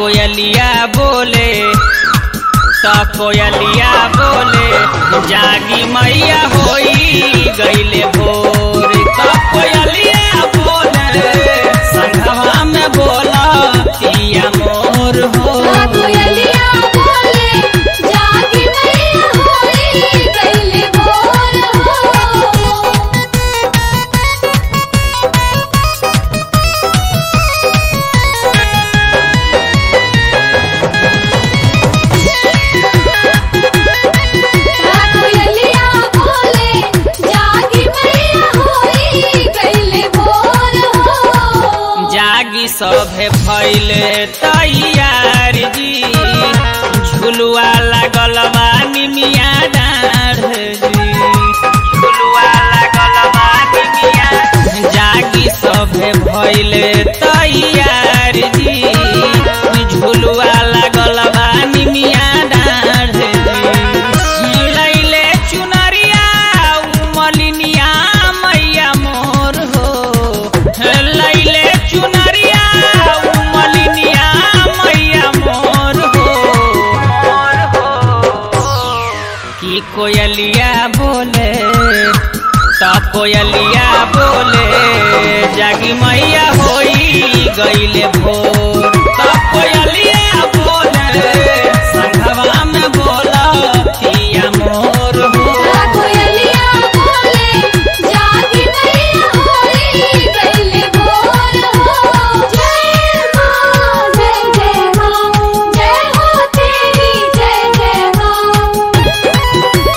कोयलिया बोले त कोयलिया बोले जागी मैया होई गईले भोर त कोयलिया बोले संघवा में बोला पिया मोर हो कोयलिया बोले जागी मैया होई गईले भोर हो कोयलिया बोले जागी मैया होई गईले भोर हो जागी सभे भैले तैयार जी झुलुआ लागल बा निमिया डाढ़ जी झुलुआ लागल बा निमिया जागी सभे भैले तैयार जी झुलुआ लागल बा निमिया डाढ़ जी लैले चुनरिया उमलिनिया मैया मोर हो लैले चुनरिया उमलिनिया मैया मोर हो की कोयलिया बोले त कोयलिया बोले जागी मैया होई गईले भोर त कोयलिया बोले संघवा में बोला पिया मोर हो कोयलिया बोले जागी मैया होई गईले भोर हो जय मां जय जय मां जय हो तेरी जय जय मां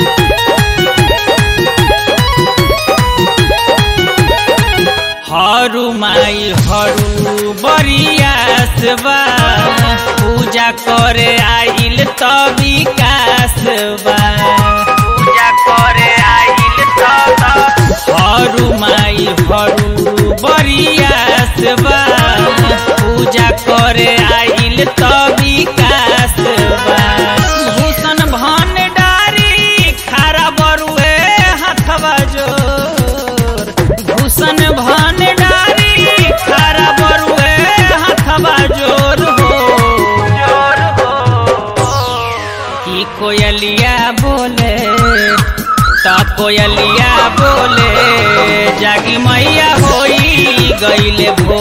हरू माई हरू बरियास बा पूजा करे आइल त विकास बा पूजा करे आइल त हरू माई हरू बरियास बा पूजा करे आइल त विकास बा भूषण भंडारी खारा बरुए हथवा जोर भूषण भंडारी खारा बरुए हथवा जोर हो जोर हो की कोयलिया बोले त कोयलिया बोले जागी मैया होई गईले भोर